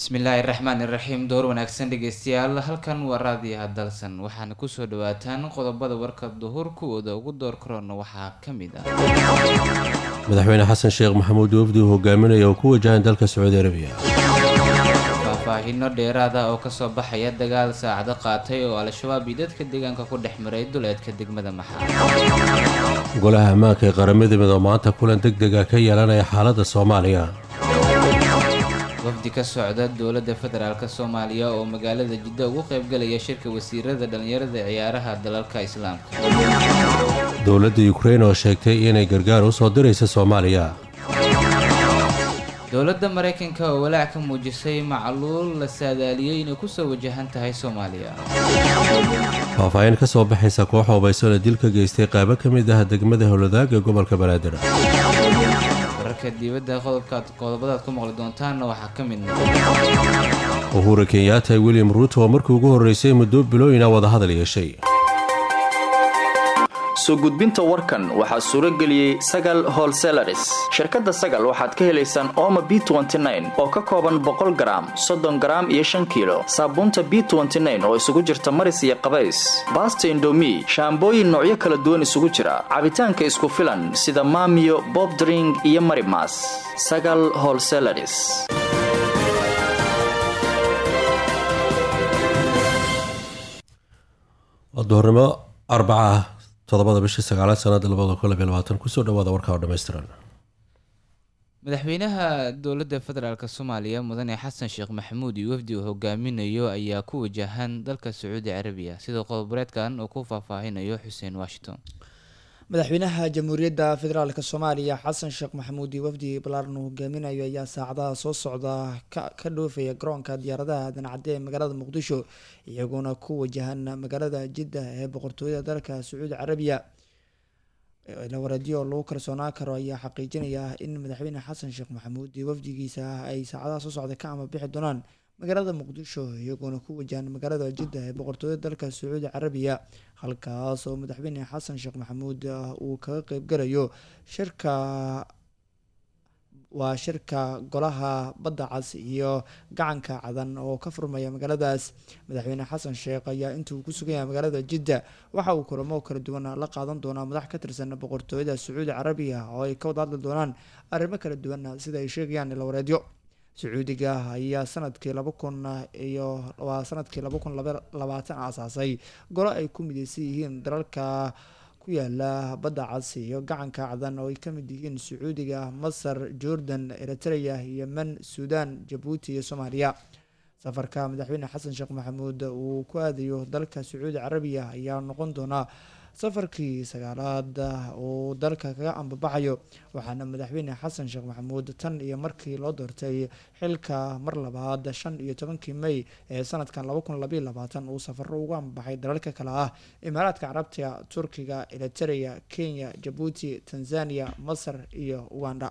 bismillaahi raxmaan iraxiim door wanaagsan dhegeystayaal halkan waa raadiyaha dalsan waxaana kusoo dhawaataan qodobada warka duhur kuwooda ugu door karoona waxaa ka mid ah madaxweyne xasan sheekh maxamuud wafdi uu hogaaminaya oo ku wajahan dalka sacuudi arabiya faahfaahino dheeraada oo kasoo baxaya dagaal saacado qaatay oo al-shabaab iyo dadka deegaanka ku dhex maray duleedka degmada maxaa golaha ammaanka ee qaramada midoo maanta kulan deg dega ka yeelanaya xaaladda soomaaliya wafdi ka socda dowladda federaalk soomaaliya oo magaalada jiddo ugu qaybgalaya shirka wasiirada dhallinyarada ciyaaraha dalalka islaamka dowladda yukrain oo sheegtay inay gargaar u soo diraysa soomaaliya dowladda maraykanka oo walaac ka muujisay macluul la saadaaliyey inay kusoo wajahan tahay soomaaliya faahfaahin ka soo baxaysa koox hubaysan oo dil ka geystay qaybo ka mid ah degmada howladaag ee gobolka banaadir wararka dibadda qodobkaad qodobadaad ku maqli doontaanna waxaa ka mid noqon uhura kenyaata william ruuto oo markii ugu horreysay muddo bilooyina wadahadal yeeshay soo gudbinta warkan waxaa suuro geliyey sagal holselaris shirkadda sagal waxaad ka helaysaan ooma b oo ka kooban boqol garaam soddon garaam iyo shan kiilo saabuunta b oo isugu jirta maris iyo qabays baasta indomi shaambooyin noocyo kala duwan isugu jira cabitaanka isku filan sida maamiyo bobdring iyo marimas sagal holselaris duhurnimo arbaca ah todobada bishii sagaalaad sanada labada kun labiy labaatan kusoo dhawaada warka oo dhammaystiran madaxweynaha dowladda federaalk soomaaliya mudane xasan sheekh maxamuud iyo wafdi uu hogaaminayo ayaa ku wajahan dalka sacuudi carabiya sida qodoboreedkan uu ku faahfaahinayo xuseen washington madaxweynaha jamhuuriyadda federaalk soomaaliya xasan sheekh maxamuud iyo wafdi balaaran uu hogaaminayo ayaa saacadaha soo socda ka dhoofaya garoonka diyaaradaha dancadde ee magaalada muqdisho iyaguna ku wajahan magaalada jidda ee boqortooyada dalka sacuudi carabiya lawareedyo lagu kalsoonaan karo ayaa xaqiijinaya in madaxweyne xasan sheekh maxamuud iyo wafdigiisa ay saacadaha soo socda ka amabixi doonaan magaalada muqdisho iyagoona ku wajahan magaalada jidda ee boqortooyada dalka sacuudi carabiya halkaas oo madaxweyne xasan sheekh maxamuud uu kaga qeybgalayo shirka waa shirka golaha badda cas iyo gacanka cadan oo ka furmaya magaaladaas madaxweyne xasan sheekh ayaa intuu ku sugan yahay magaalada jidda waxa uu kulamo kala duwan la qaadan doonaa madax ka tirsan boqortooyada sacuudi carabiya oo ay ka wada hadli doonaan arrimo kala duwan sida ay sheegayaan ilawareedyo sacuudiga ayaa sanadkii laba kun iyo waa sanadkii laba kun labaatan aasaasay golo ay ku mideysan yihiin dalalka ku yaala badda cas iyo gacanka cadan oo ay ka mid yihiin sacuudiga masar jordan eritrea yemen suudan jabuuti iyo soomaaliya safarka madaxweyne xasan sheekh maxamuud uu ku aadayo dalka sacuudi carabiya ayaa noqon doonaa safarkii sagaalaad uu dalka kaga ambabaxayo waxaana madaxweyne xasan sheekh maxamuud tan iyo markii loo doortay xilka mar labaad shan iyo tobankii may ee sanadkan laba kun labayo labaatan uu safaro ugu ambabaxay dalalka kale ah imaaraadka carabta turkiga eriterea kenya jabuuti tanzania masar iyo uganda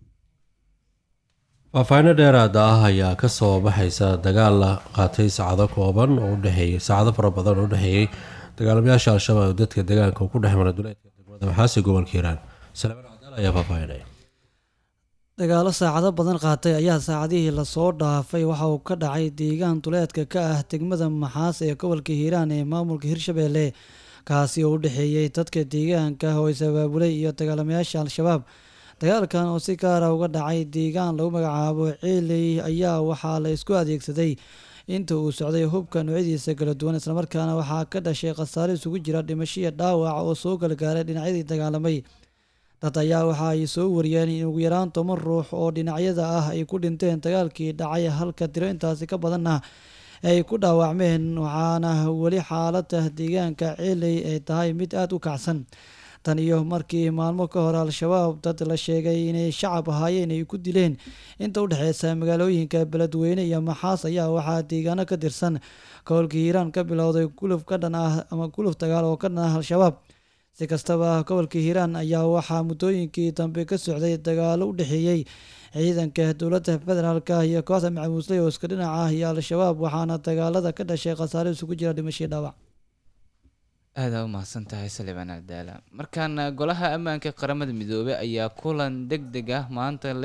faahfaahino dheeraada ah ayaa kasoo baxaysa dagaal la qaatay saacado kooban oo udhexeeyay saacado fara badan oo udhexeeyey dagaalamayaasha al-shabaab dadka deegaanka ku dhex mara duleedka degmada maxaasi gobolka hiiraan salaaman cadaal ayaa faahfaahinaya dagaalo saacado badan qaatay ayaa saacadihii lasoo dhaafay waxa uu ka dhacay deegaan duleedka ka ah degmada maxaas ee gobolka hiiraan ee maamulka hirshabeelle kaasi oo u dhexeeyey dadka deegaanka oo is-abaabulay iyo dagaalamayaasha al-shabaab dagaalkan oo si gaara uga dhacay deegaan lagu magacaabo ciiley ayaa waxaa la isku adeegsaday inta uu socday hubka noocyadiisa kala duwan islamarkaana waxaa ka dhashay khasaare isugu jira dhimashiya dhaawac oo soo galgaaray dhinacyadii dagaalamay dad ayaa waxa ay soo wariyeen in ugu yaraan toban ruux oo dhinacyada ah ay ku dhinteen dagaalkii dhacay halka tiro intaasi ka badanna ay ku dhaawacmeen waxaana weli xaalada deegaanka ciiley ay tahay mid aada u kacsan tan iyo markii maalmo ka hore al-shabaab dad la sheegay inay shacab ahaayeen ay ku dileen inta udhexeysa magaalooyinka beledweyne iyo maxaas ayaa waxaa deegaano ka tirsan gobolka hiiraan ka bilowday guluf ka dhan ah ama guluf dagaal oo ka dhan ah al-shabaab si kastaba gobolka hiiraan ayaa waxaa muddooyinkii dambe ka socday dagaalo u dhexeeyey ciidanka dowladda federaalk iyo kooxda macamuusley oo iska dhinac ah iyo al-shabaab waxaana dagaalada ka dhashay khasaare isugu jira dhimashii dhaawac aadaa u mahadsan tahay salibaan abdaala markaana golaha ammaanka qaramada midoobey ayaa kulan deg deg ah maanta leh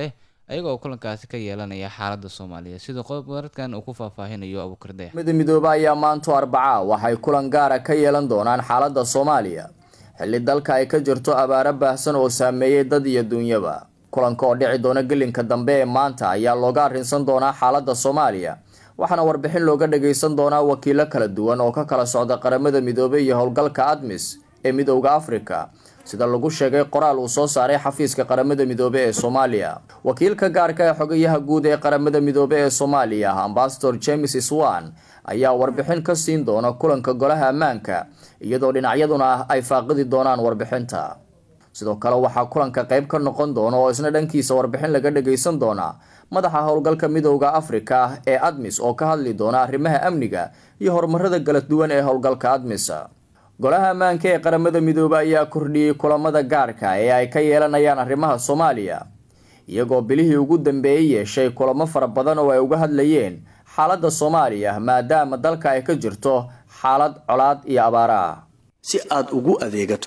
ayagoo kulankaasi ka yeelanaya xaaladda soomaaliya sidoo qodobwaradkan uu ku faahfaahinayo abuukar dayax mida midoobe ayaa maanto arbaca waxay kulan gaara ka yeelan doonaan xaaladda soomaaliya xilli dalka ay ka jirto abaaro baahsan oo saameeyey dad iyo duunyaba kulanka oo dhici doona gelinka dambe ee maanta ayaa looga arrinsan doonaa xaaladda soomaaliya waxaana warbixin looga dhagaysan doonaa wakiilo kala duwan oo ka kala socda qaramada midoobey iyo howlgalka admis ee midowda afrika sida lagu sheegay qoraal uu soo saaray xafiiska qaramada midoobe ee soomaaliya wakiilka gaarka ee xogayaha guud ee qaramada midoobe ee soomaaliya ambasador james swan ayaa warbixin ka siin doona kulanka golaha ammaanka iyadoo dhinacyaduna ay faaqidi doonaan warbixinta sidoo kale waxaa kulanka qayb ka noqon doona oo isna dhankiisa warbixin laga dhagaysan doona madaxa howlgalka midowda afrika ee admis oo ka hadli doona arrimaha amniga iyo horumarada kala duwan ee howlgalka admis golaha ammaanka ee qaramada midoobe ayaa kordhiyey kulamada gaarka ee ay ka yeelanayaan arrimaha soomaaliya iyagoo bilihii ugu dambeeyey yeeshay kulamo fara badan oo ay uga hadlayeen xaaladda soomaaliya maadaama dalka ay ka jirto xaalad colaad iyo abaara ah si aad ugu adeegato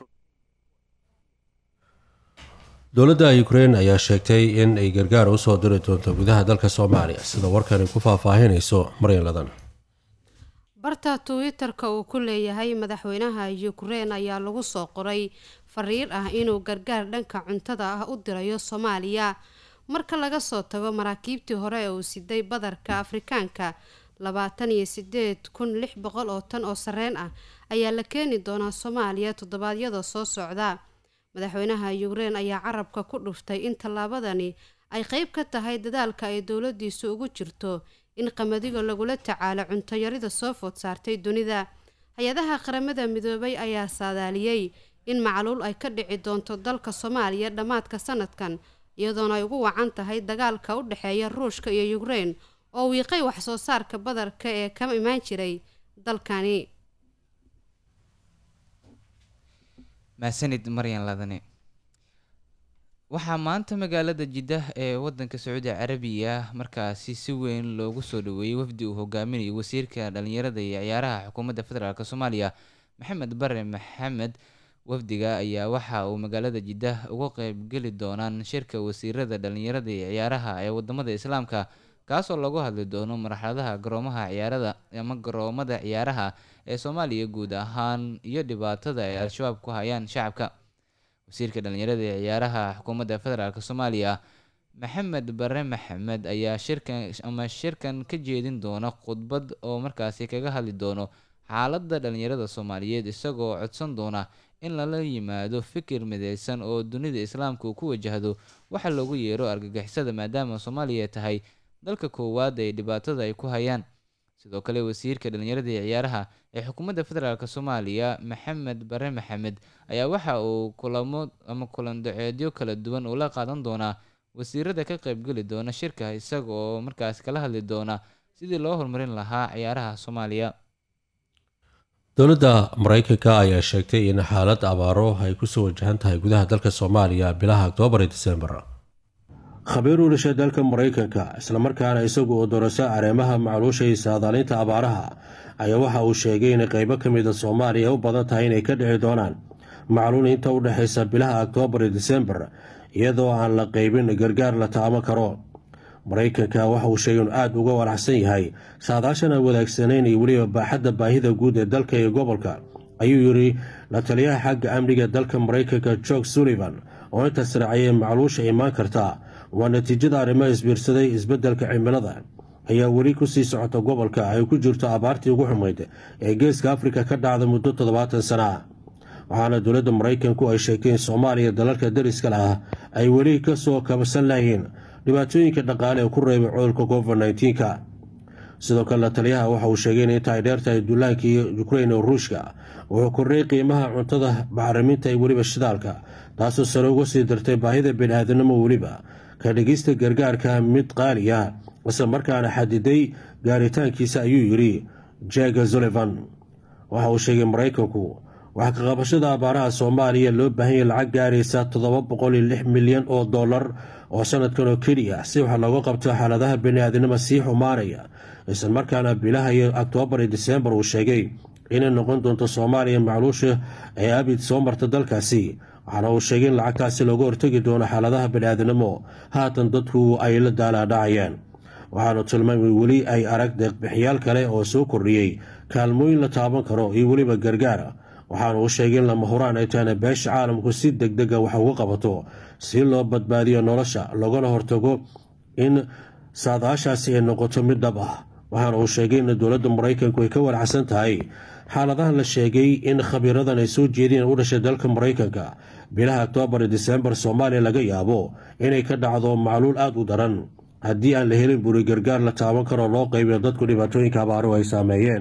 dowladda ukrein ayaa sheegtay in ay gargaar usoo diri doonto gudaha dalka soomaaliya sida warkani ku faahfaahinayso maryan ladan barta twitter-ka uu ku leeyahay madaxweynaha ukrein ayaa lagu soo qoray fariir ah inuu gargaar dhanka cuntada ah u dirayo soomaaliya marka laga soo tago maraakiibtii hore ee uu siday badarka afrikaanka labaatan iyo sideed kun lix boqol oo tan oo sareen ah ayaa la keeni doonaa soomaaliya toddobaadyada soo socda madaxweynaha ukrein ayaa carabka ku dhuftay in tallaabadani ay qeyb ka tahay dadaalka ay dowladiisu ugu jirto in qamadiga lagula tacaalo cuntoyarida soo food saartay dunida hay-adaha qaramada midoobay ayaa saadaaliyey in macluul ay ka dhici doonto dalka soomaaliya dhammaadka sanadkan iyadoona ay ugu wacan tahay dagaalka u dhexeeya ruushka iyo ukrein oo wiiqay wax soo saarka badarka ee ka imaan jiray dalkani mahadsanid maryan ladane waxaa maanta magaalada jiddah ee wadanka sacuudi carabiya markaasi si weyn loogu soo dhaweeyey wafdi uu hogaaminayo wasiirka dhalinyarada iyo ciyaaraha xukuumadda federaalk soomaaliya maxamed bare maxamed wafdiga ayaa waxa uu magaalada jiddah uga qeybgeli doonaan shirka wasiirada dhalinyarada iyo ciyaaraha ee wadamada islaamka kaasoo lagu hadli doono marxaladaha garoomaha ciyaarada ama garoomada ciyaaraha ee soomaaliya guud ahaan iyo dhibaatada ay al-shabaab ku hayaan shacabka wasiirka dhalinyarada ee ciyaaraha xukuumadda federaalk soomaaliya maxamed bare maxamed ayaa shirkan ama shirkan ka jeedin doona khudbad oo markaasi kaga hadli doono xaaladda dhalinyarada soomaaliyeed isagoo codsan doona in lala yimaado fikir mideysan oo dunida islaamka uu ku wajahdo waxa loogu yeero argagixisada maadaama soomaaliya tahay dalka koowaad ee dhibaatada ay ku hayaan sidoo kale wasiirka dhalinyarada iyo ciyaaraha ee xukuumadda federaalk soomaaliya maxamed bare maxamed ayaa waxa uu kulamo ama kulan daceedyo kala duwan uu la qaadan doonaa wasiirada ka qeybgeli doona shirka isaga oo markaas kala hadli doona sidii loo horumarin lahaa ciyaaraha soomaaliya dowladda mareykanka ayaa sheegtay in xaalad abaaro ay kusoo wajahan tahay gudaha dalka soomaaliya bilaha oktoobar iyo disembar khabiir u dhashay dalka maraykanka islamarkaana isagu oo doorasa areemaha macluusha iyo saadaaliinta abaaraha ayaa waxa uu sheegay in qeybo ka mida soomaaliya u badan tahay inay ka dhici doonaan macluul inta u dhexaysa bilaha oktoobar iyo disembar iyadoo aan la qeybin gargaar la taamo karo maraykanka waxa uu sheegay inuu aada uga walaxsan yahay saadaashan aan wanaagsanayn iyo weliba baaxadda baahida guud ee dalka iyo gobolka ayuu yidhi la taliyaha xagga amniga dalka maraykanka jorge sullivan oo intaas raaciyay macluusha imaan karta waa natiijada arrimaha isbiirsaday isbeddelka cimilada ayaa weli kusii socota gobolka ay ku jirto abaartii ugu xumayd ee geeska afrika ka dhacda muddo toddobaatan sana ah waxaana dowladda maraykanku ay sheegtay in soomaaliya dalalka dariskale ah ay weli kasoo kabsan layihiin dhibaatooyinka dhaqaale ee ku reebay cudurka covid nneteen-ka sidoo kale la taliyaha waxa uu sheegay in inta ay dheertahay duulaankii ukrain oo ruushka wuxuu kordhay qiimaha cuntada bacriminta iyo weliba shidaalka taasoo sare uga sii dartay baahida bini-aadanimo weliba ka dhigista gargaarka mid qaali ah isla markaana xadiday gaaritaankiisa ayuu yidhi jaga sullivan waxa uu sheegay maraykanku waxaa ka qabashada abaaraha soomaaliya loo baahanyay lacag gaaraysa toddoba boqol iyo lix milyan oo dollar oo sanadkan oo keliya si wax looga qabto xaaladaha bini-aadinimo sii xumaanaya isla markaana bilaha iyo oktoobar iyo disembar uu sheegay inay noqon doonto soomaaliya macluusha ee abid soo marta dalkaasi waxaana uu sheegay in lacagtaasi looga hortegi doono xaaladaha bani-aadnimo haatan dadku ay la daalaadhacayaan waxaanu tilmaamay weli ay arag deeqbixiyaal kale oo soo kordhiyey kaalmooyin la taaban karo iyo weliba gargaara waxaana uu sheegay in lama huraan ay tahayna beesha caalamku si deg dega wax uga qabato si loo badbaadiyo nolosha loogana hortago in saadaashaasi ay noqoto mid dhab ah waxaana uu sheegay in dowladda maraykanku ay ka waracsan tahay xaaladahan la sheegay in khabiiradan ay soo jeedeen u dhashay dalka maraykanka bilaha oktoobar iyo disembar soomaaliya laga yaabo inay ka dhacdo macluul aada u daran haddii aan la helin buri gargaar la taaban karoo loo qaybiyo dadku dhibaatooyinka abaaruhu ay saameeyeen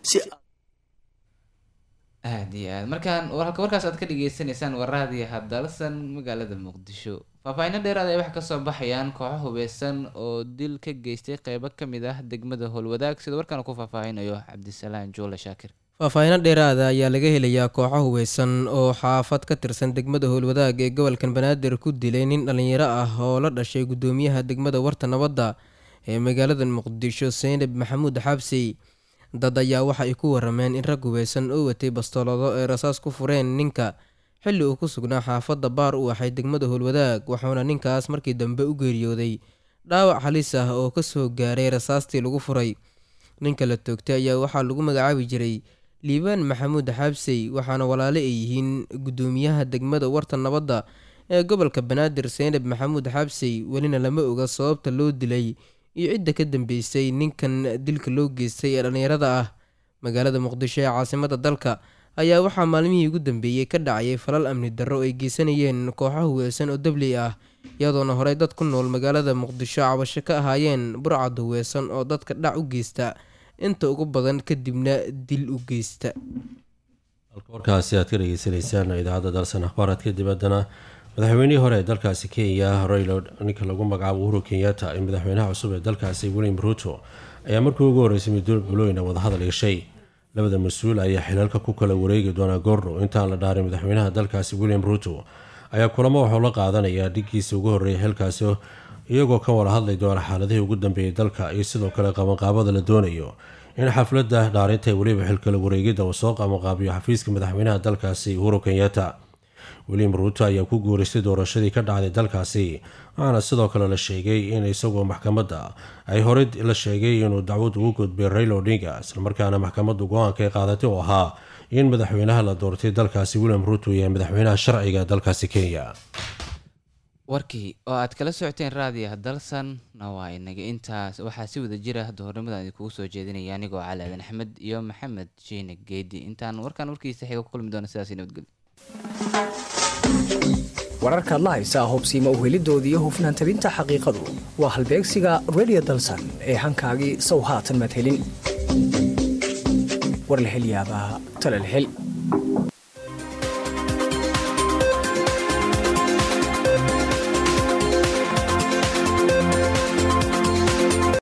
aad iyo aad markaan warka warkaas aad ka dhageysaneysaan waraadii hadalsan magaalada muqdisho faahfaahinno dheeraad ay wax kasoo baxayaan kooxo hubeysan oo dil ka geystay qeybo kamid ah degmada howlwadaag sida warkaan ku faahfaahinayo cabdisalaan juule shaakir faahfaahinno dheeraada ayaa laga helayaa kooxo hubeysan oo xaafad ka tirsan degmada howlwadaag ee gobolkan banaadir ku dilay nin dhallinyaro ah oo la dhashay gudoomiyaha degmada warta nabadda ee magaalada muqdisho seynab maxamuud xabsi dad ayaa waxa ay ku warameen in rag hubeysan oo watay bastoolado ay rasaas ku fureen ninka xilli uu ku sugnaa xaafadda baar u axay degmada howlwadaag wuxuuna ninkaas markii dambe u geeriyooday dhaawac halis ah oo kasoo gaaray rasaastii lagu furay ninka la toogtay ayaa waxaa lagu magacaabi jiray liibaan maxamuud xaabsey waxaana walaale ay yihiin gudoomiyaha degmada warta nabadda ee gobolka banaadir seynab maxamuud xaabsey welina lama oga sababta loo dilay iyo cidda ka dambeysay ninkan dilka loo geystay ee dhallinyarada ah magaalada muqdisho ee caasimada dalka ayaa waxaa maalmihii ugu dambeeyey ka dhacayay falal amni darro ay geysanayeen kooxo huweysan oo dabley ah iyadoona horey dad ku nool magaalada muqdisho cabasho ka ahaayeen burcad huweysan oo dadka dhac u geysta inta ugu badan kadibna dil u geysta warkaasi aad ka dhageysanaysaan idaacadda dalsan akhbaaraadka dibaddana madaxweynihii hore ee dalkaasi kenya raylo ninka lagu magacaabo uhuru kenyatta iyo madaxweynaha cusub ee dalkaasi william ruuto ayaa markii ugu horreysay middo bulooyina wadahadal yeeshay labada mas-uul ayaa xilalka ku kala wareegi doonaa goordhow intaan la dhaarin madaxweynaha dalkaasi william ruuto ayaa kulamo waxuu la qaadanayaa dhiggiisa ugu horreeyay xilkaasi iyagoo ka wada hadlay doona xaaladihii ugu dambeeyay dalka iyo sidoo kale qabanqaabada la doonayo in xafladda dhaarinta weliba xilkala wareegidda uu soo qabanqaabiyo xafiiska madaxweynaha dalkaasi uhuru kenyatta william ruuto ayaa ku guureystay doorashadii ka dhacday dalkaasi waxaana sidoo kale la sheegay in isagoo maxkamadda ay horey la sheegay inuu dacwad ugu gudbay raylo odinga islamarkaana maxkamaddu go-aanka ay qaadatay oo ahaa in madaxweynaha la doortay dalkaasi william ruuto yahay madaxweynaha sharciga dalkaasi kenya warkii oo aad kala socoteen raadiyaha dalsan na waa inaga intaas waxaa si wada jira doornimadan idinkugu soo jeedinaya anigoo cali aadan axmed iyo maxamed jiine geedi intaan warkaan warkiisa xiga ku kulmi doona sidaas nabadgelyo wararkaad la haysaa hubsiima uhelidooda iyo hufnaan tabinta xaqiiqadu waa halbeegsiga redio dalsan ee hankaagii sow haatan maad helin war la hel yaabaa tale la hel